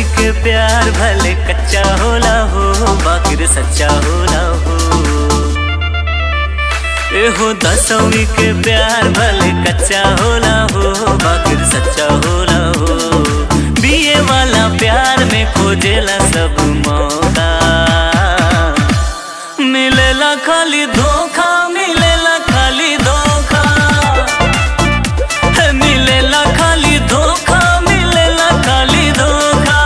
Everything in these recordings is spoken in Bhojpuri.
के प्यार भले कच्चा होला हो बाकिर सच्चा होला हो एहो दसवीं के प्यार भले कच्चा होला हो बाकिर सच्चा होला हो बीए वाला प्यार में खोजेला सब मौका मिलेला खाली धोखा मिलेला खाली धोखा है, मिलेला खाली धोखा मिलेला खाली धोखा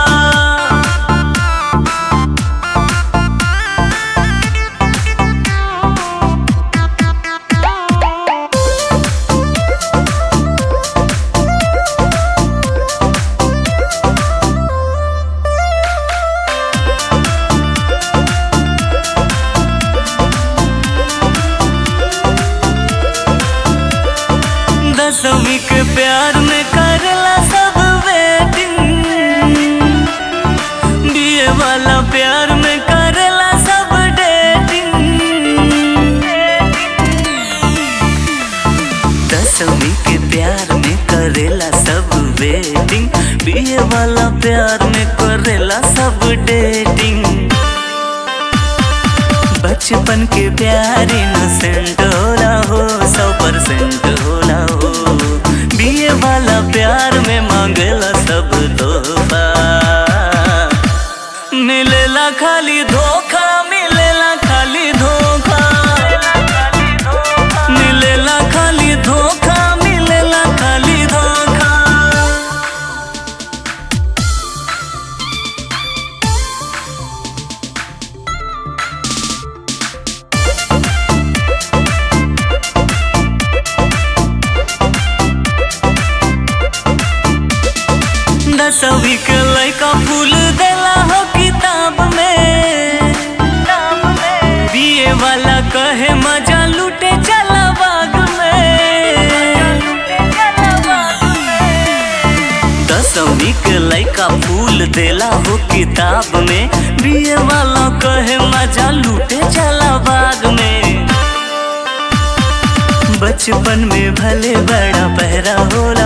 दसवीं के प्यार में करला सब वेटिंग बीए वाला प्यार में करला सब डेटिंग दसवीं के प्यार में करेला सब वेटिंग बीए वाला प्यार में करेला सब डेटिंग बचपन के प्यार इनोसेंट होला हो सौ परसेंट होला हो बीए वाला प्यार में मांगेला सब तोहफा मिलेला खाली धोखा मिलेला खाली धोखा मिलेला खाली धोखा मिलेला खाली धोखा दसवीं के लड़का फूल देला हो किताब में बीए वाला कहे मजा लूटे चला बाग में दसवीं के लड़का फूल देला हो किताब में बीए वाला कहे मजा लूटे चला बाग में बचपन में भले बड़ा पहरा होला